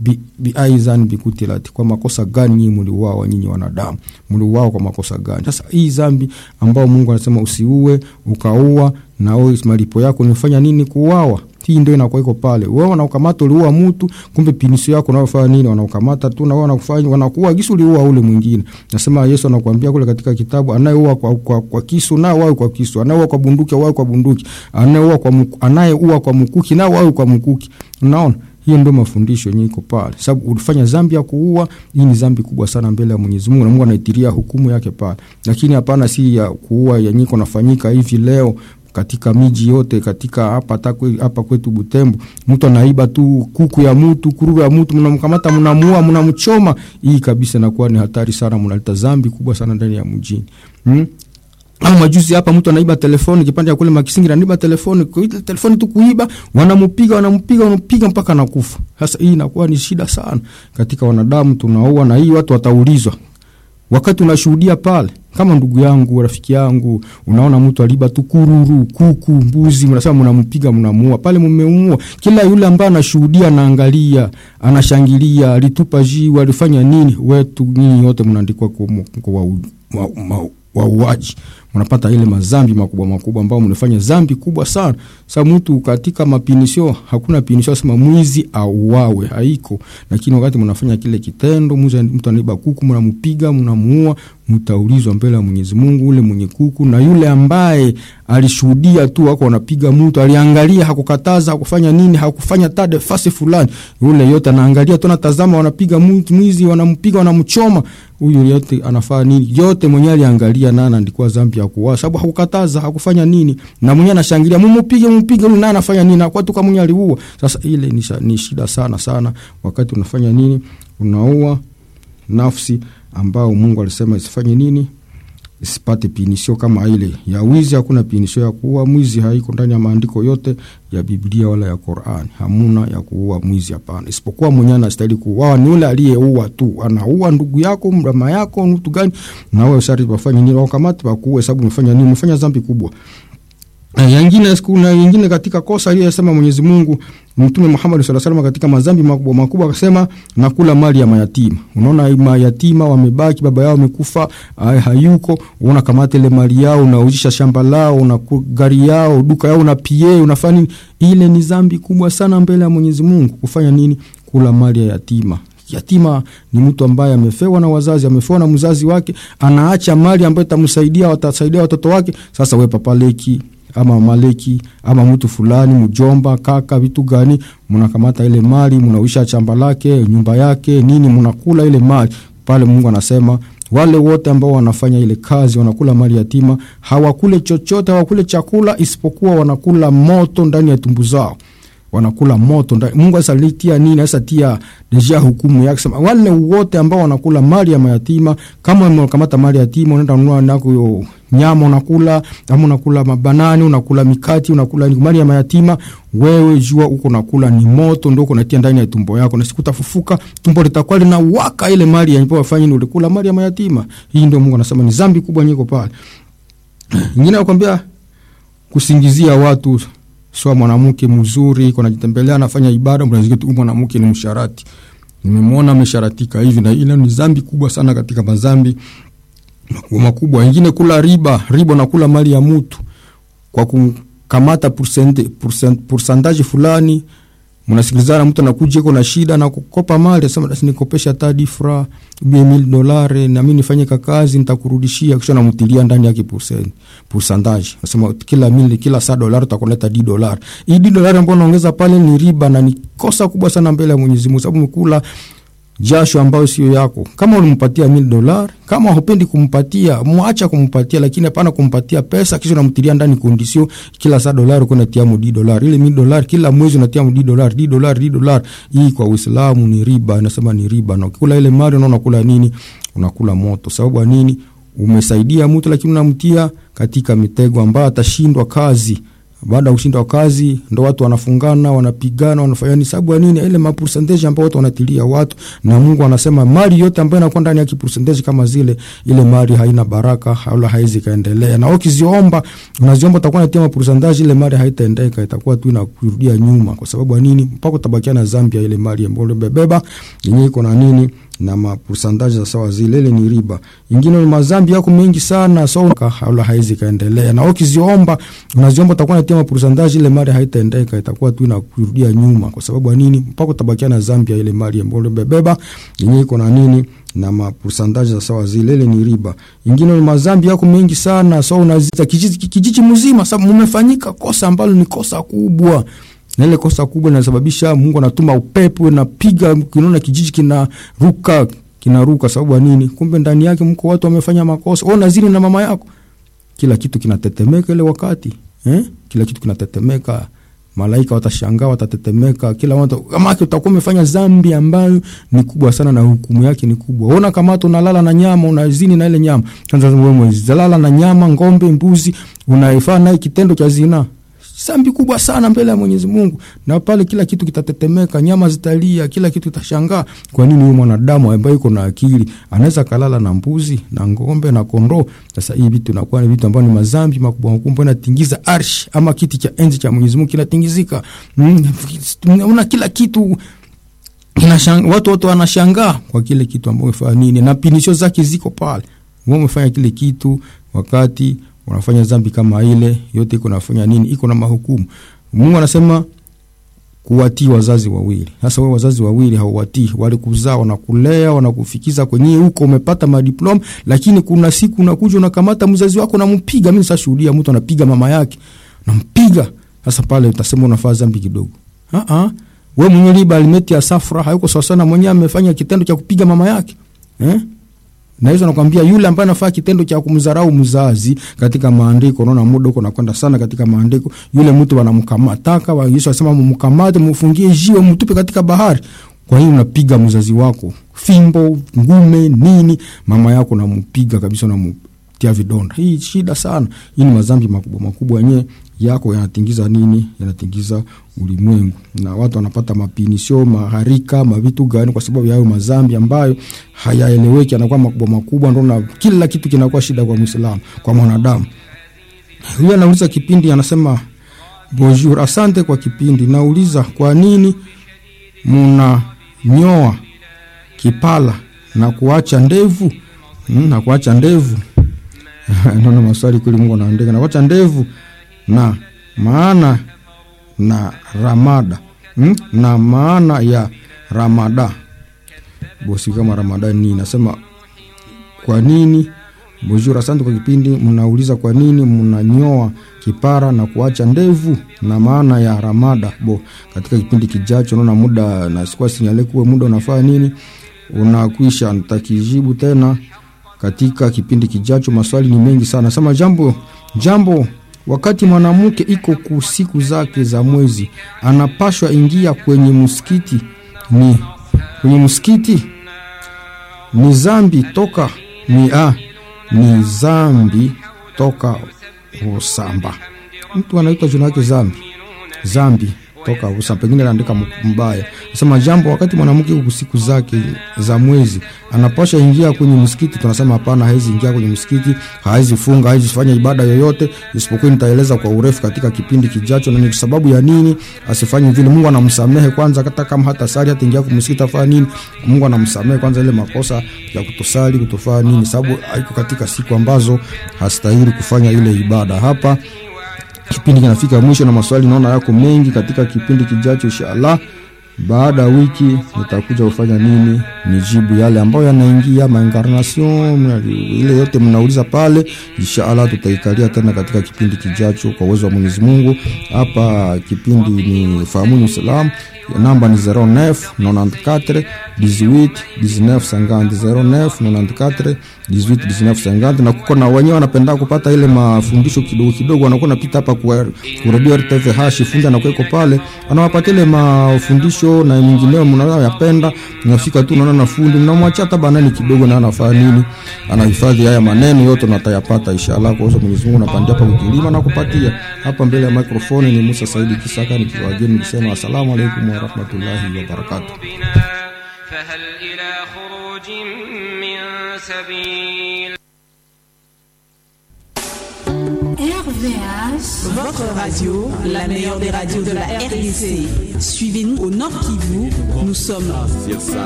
bi, bi aizan bikutilati, kwa makosa gani nyinyi mliuawa nyinyi wanadamu? Mliuawa kwa makosa gani? Sasa hii dhambi ambao Mungu anasema usiue, ukaua na wewe malipo yako nimefanya nini? Kuuawa. Hii ndio inakuwa iko pale. Wewe wanaukamata uliua mtu, kumbe pinisho yako unayofanya nini? Wanaukamata tu na wao wanakufanya wanakuua kisu uliua ule mwingine. Nasema Yesu anakuambia kule katika kitabu, anayeua kwa, kwa, kwa kisu na wao kwa kisu, anayeua kwa bunduki wao kwa bunduki, anayeua kwa mku, anayeua kwa mkuki na wao kwa mkuki. Unaona? Hiyo ndio mafundisho yenyewe iko pale. Sababu ulifanya dhambi ya kuua, hii ni dhambi kubwa sana mbele ya Mwenyezi Mungu na Mungu anaitiria hukumu yake pale. Lakini hapana si ya kuua yenyewe kunafanyika hivi leo katika miji yote katika hapa hapa kwetu Butembo, mtu anaiba tu kuku ya mtu, kuruwe ya mtu, mnamkamata, mnamuua, mnamchoma. Hii kabisa inakuwa ni hatari sana, mnaleta dhambi kubwa sana ndani ya mjini hmm? Au majuzi hapa mtu anaiba telefoni kipande ya kule Makisingira, anaiba telefoni, kuita telefoni tu kuiba, wanampiga wanampiga wanampiga mpaka nakufa. Sasa hii inakuwa ni shida sana katika wanadamu, tunaua na hii watu wataulizwa wakati unashuhudia pale kama ndugu yangu rafiki yangu, unaona mtu aliba tu kururu, kuku, mbuzi, mnasema mnampiga, mnamuua pale, mmeumua. Kila yule ambaye anashuhudia, anaangalia, anashangilia, alitupa jiwe, alifanya nini, wetu nyinyi wote mnaandikwa kwa wauaji mnapata ile mazambi makubwa makubwa ambao mnafanya zambi kubwa sana. Sasa mtu katika mapinisho, hakuna pinisho sema mwizi auawe, haiko. Lakini wakati mnafanya kile kitendo, mtu anaiba kuku, mnampiga, mnamuua, mtaulizwa mbele ya Mwenyezi Mungu. Ule mwenye kuku na yule ambaye alishuhudia tu wako wanapiga mtu, aliangalia, hakukataza, hakufanya nini, hakufanya tade fasi fulani, yule yote anaangalia tu, anatazama, wanapiga mtu mwizi, wanampiga, wanamchoma, huyu yote anafanya nini? Yote mwenyewe aliangalia na anaandikwa dhambi ya kuua, sababu hakukataza, hakufanya nini, na mwenyewe anashangilia, mumupige, mupige, huyu naye anafanya nini? Kwa tu kama mwenyewe aliua. Sasa ile ni, ni shida sana sana, wakati unafanya nini, unaua nafsi ambao Mungu alisema isifanye nini, isipate pinisho kama ile ya wizi. Hakuna pinisho ya kuua mwizi, haiko ndani ya maandiko yote ya Biblia wala ya Qur'an. Hamuna ya kuua mwizi, hapana, isipokuwa mwenyewe anastahili kuuawa ni yule aliyeua tu. Anaua ndugu yako, mrama yako, mtu gani, na wewe sharti wafanye nini? Wakamate wakuue, sababu umefanya nini? Umefanya dhambi kubwa. Yengine kuna yengine katika kosa aliyosema Mwenyezi Mungu Mtume Muhammad sallallahu alaihi wasallam katika madhambi makubwa makubwa akasema nakula mali ya mayatima. Unaona mayatima wamebaki, baba yao amekufa, hayuko, una kamata ile mali yao, unauzisha shamba lao, una gari yao, duka yao, una pie, unafanya nini? Ile ni dhambi kubwa sana mbele ya Mwenyezi Mungu. Kufanya nini? Kula mali ya yatima. Yatima ni mtu ambaye amefewa na wazazi, amefewa na mzazi wake, anaacha mali ambayo itamsaidia, watasaidia watoto wake. Sasa wewe papaleki ama maleki ama mtu fulani mjomba, kaka, vitu gani, mnakamata ile mali, mnauisha chamba lake, nyumba yake, nini, mnakula ile mali pale. Mungu anasema wale wote ambao wanafanya ile kazi, wanakula mali yatima, hawakule chochote, hawakule chakula isipokuwa wanakula moto ndani ya tumbu zao wanakula moto ndani. Mungu sasa litia nini? Sasa tia deja hukumu yake, sema wale wote ambao wanakula mali ya mayatima. Kama unakamata mali ya yatima, unaenda ununua nako nyama unakula, ama unakula mabanani, unakula mikati, unakula mali ya mayatima, wewe jua uko nakula ni moto, ndio uko natia ndani ya tumbo yako, na siku tafufuka tumbo litakuwa linawaka ile mali ya wafanye ni ulikula mali ya mayatima. Hii ndio Mungu anasema ni dhambi kubwa nyiko pale. Nyingine nakwambia kusingizia watu sio mwanamke mzuri iko najitembelea anafanya ibada, mnasikia tu mwanamke ni msharati, nimemwona amesharatika hivi na ile. Ni dhambi kubwa sana katika madhambi makubwa makubwa. Wengine kula riba, riba na kula mali ya mtu kwa kukamata pourcentage fulani. Mnasikilizana, mtu anakuja iko na shida na kukopa mali, asema basi nikopesha hata difra mia mil dolari na mimi nifanye kazi nitakurudishia, kisha namtilia ndani yake percent pourcentage, nasema kila mili kila saa dolari utakuleta di dolari. Hii di dolari ambayo unaongeza pale ni riba na ni kosa kubwa sana mbele ya Mwenyezi Mungu, sababu mkula jasho ambayo sio yako. Kama ulimpatia mil dolari, kama hupendi kumpatia, mwacha kumpatia, lakini hapana kumpatia pesa kisha unamtilia ndani kondisio, kila saa dolari uko unatia mu di dolari, ile mil dolari kila mwezi unatia mu di dolari, di dolari, di dolari. Hii kwa Uislamu ni riba, inasema ni riba, na ukikula ile mali unaona kula nini? Unakula moto. Sababu nini? Umesaidia mtu lakini unamtia katika mitego ambayo atashindwa kazi baada ya kushinda kazi ndo watu wanafungana wanapigana wanafanya ni sababu ya nini ile mapercentage ambao watu wanatilia watu na Mungu anasema mali yote ambayo inakuwa ndani ya kipercentage kama zile ile mali haina baraka wala haizi kaendelea na ukiziomba unaziomba utakuwa unatia mapercentage ile mali haitaendeka itakuwa tu inakurudia nyuma kwa sababu ya nini mpaka utabakia na Zambia ile mali ambayo umebeba yenyewe iko na nini na mapusandaji za sawa zile, ile ni riba. Ingine ni mazambi yako mengi sana, so wala haizi kaendelea, na ukiziomba unaziomba utakuwa unatia mapusandaji, ile mali haitaendeka, itakuwa tu inakurudia nyuma. Kwa sababu ya nini? Mpaka utabakia na Zambia ile mali ambayo umebeba yenyewe iko na nini na mapusandaji za sawa zile, ile ni riba. Ingine ni mazambi yako mengi sana, so unazita kijiji, kijiji mzima, sababu mmefanyika kosa ambalo ni kosa kubwa na ile kosa kubwa linasababisha Mungu anatuma upepo napiga, kinaona kijiji kinaruka kinaruka. Sababu ya nini? Kumbe ndani yake mko watu wamefanya makosa. Wewe unazini na mama yako, kila kitu kinatetemeka ile wakati eh? Kila kitu kinatetemeka, malaika watashangaa, watatetemeka, kila watu kama utakuwa umefanya dhambi ambayo ni kubwa sana na hukumu yake ni kubwa. Ona kama unalala na nyama, unazini na ile nyama, kwanza wewe mwezalala na nyama, ng'ombe, mbuzi, unaifanya naye kitendo cha zinaa sambi kubwa sana mbele ya Mwenyezi Mungu, na pale kila kitu kitatetemeka, nyama zitalia, kila kitu kitashangaa. Kwa nini huyu mwanadamu ambaye yuko na akili anaweza kalala na mbuzi na ng'ombe na kondoo? Sasa hii vitu inakuwa ni vitu ambavyo ni mazambi makubwa makubwa, inatingiza arsh ama kiti cha enzi cha Mwenyezi Mungu kinatingizika. Mm, una kila kitu inashang, watu wote wanashangaa kwa kile kitu ambacho umefanya nini, na pinisho zake ziko pale. Wewe umefanya kile kitu wakati unafanya dhambi kama ile yote, iko nafanya nini? Iko na mahukumu. Mungu anasema kuwatii wazazi wawili. Sasa wewe wazazi wawili hauwatii, walikuzaa, wanakulea, wanakufikiza kwenye huko, umepata madiploma, lakini kuna siku unakuja unakamata mzazi wako unampiga. Mimi sashuhudia mtu anapiga mama yake, nampiga. Sasa pale utasema unafanya dhambi kidogo. Ah ah, wewe mwenye riba alimeti ya safra hayuko sawa sana, mwenyewe amefanya kitendo cha kupiga mama yake eh? na hizo nakwambia, yule ambaye anafanya kitendo cha kumdharau mzazi katika maandiko, unaona muda huko nakwenda sana katika maandiko, yule mtu wanamkamataka wa Yesu anasema mumkamate, mfungie jiwe, mtupe katika bahari. Kwa hiyo unapiga mzazi wako fimbo, ngume, nini, mama yako nampiga kabisa, namtia vidonda. Hii shida sana. Hii ni madhambi makubwa makubwa yenyewe yako yanatingiza nini, yanatingiza ulimwengu, na watu wanapata mapinisho maharika mavitu gani, kwa sababu ya hayo madhambi ambayo hayaeleweki, anakuwa makubwa makubwa, ndo na kila kitu kinakuwa shida kwa Muislamu, kwa mwanadamu. Huyu anauliza kipindi, anasema bonjour, asante kwa kipindi. Nauliza kwa nini munanyoa kipala na kuacha ndevu hmm, na kuacha ndevu naona maswali kweli, Mungu anaandika na kuacha ndevu na maana na ramada hmm? na maana ya ramada bosi kama ramada ni nasema kwa nini bonjour, asante kwa kipindi. Mnauliza kwa nini mnanyoa kipara na kuacha ndevu na maana ya ramada bo. Katika kipindi kijacho, naona muda na sikuwa sinyale kuwe muda unafaa nini unakwisha, nitakijibu tena katika kipindi kijacho. Maswali ni mengi sana. Nasema jambo jambo wakati mwanamke iko ku siku zake za mwezi anapashwa ingia kwenye msikiti, ni kwenye msikiti ni zambi toka ni a ni zambi toka usamba. Mtu anaitwa jina lake zambi zambi toka usamba, pengine anaandika mbaya. Nasema jambo wakati mwanamke iko siku zake za mwezi anapasha ingia kwenye msikiti, tunasema hapana, haizi ingia kwenye msikiti, haizi funga, haizi fanya ibada yoyote, isipokuwa nitaeleza kwa urefu katika kipindi kijacho, na ni sababu ya nini asifanye vile. Mungu anamsamehe kwanza, hata kama hata sali hata ingia kwenye msikiti afanya nini, Mungu anamsamehe kwanza ile makosa ya kutosali kutofanya nini, sababu haiko katika siku ambazo hastahili kufanya ile ibada. Hapa kipindi kinafika mwisho na maswali naona yako mengi. Katika kipindi kijacho inshallah baada ya wiki nitakuja kufanya nini, nijibu yale ambayo yanaingia maincarnation ile yote mnauliza pale. Inshallah tutaikalia tena katika kipindi kijacho kwa uwezo wa Mwenyezi Mungu. Hapa kipindi ni fahamu Islam, namba ni 09 94 18 19 50 09 94 18 19 50 na kuko na wenyewe wanapenda kupata ile mafundisho kidogo kidogo, wanakuwa napita hapa kwa radio RTV hashi fundi anakuwa iko pale, anawapatia ile mafundisho na mengineo, mnaweza yapenda, nafika tu naona na fundi mnamwachia hata banani kidogo, na anafanya nini, anahifadhi haya maneno yote na atayapata inshallah. Kwa sababu Mwenyezi Mungu anapandia hapa kukilima na kupatia hapa. Mbele ya microphone ni Musa Saidi Kisaka nikiwageni nikisema asalamu alaykum wa rahmatullahi wa barakatuh. فهل إلى خروج من سبيل RVH, votre radio, la meilleure des radios de la RDC. Suivez-nous au Nord Kivu. Nous sommes